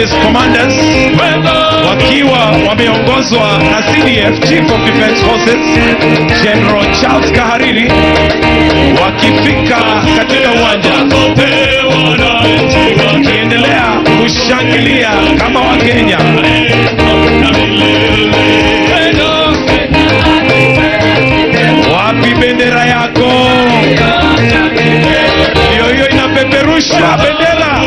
Police Commanders wakiwa wameongozwa na CDF Chief of Defense Forces General Charles Kahariri wakifika katika uwanja wakiendelea kushangilia kama Wakenya. Wapi bendera yako? Hiyo hiyo inapeperusha bendera.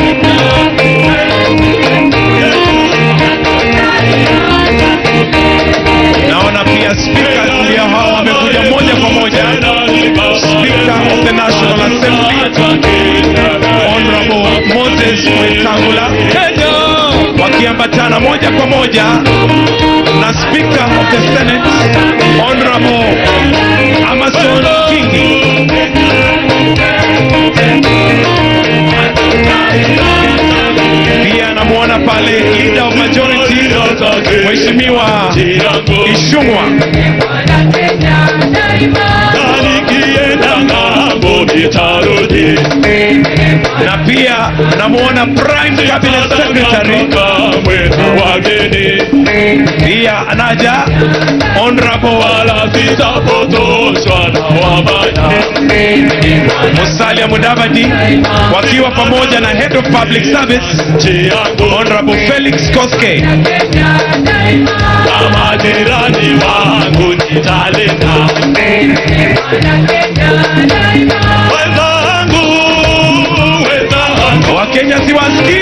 Naona pia speakers ndio hao wamekuja moja kwa moja. Speaker of the National Assembly Honorable Moses Wetangula wakiambatana moja kwa moja na Speaker of the Senate Honorable Amason Kingi. Pia namwona pale leader of majority Mheshimiwa Ishungwa na pia namwona Prime Cabinet Secretary pia anaja Honorable Musalia Mudavadi wakiwa pamoja na Head of Public Service Honorable Felix Koske. Majirani wangu nitalinda wenzangu, wenzangu Wakenya siwasikii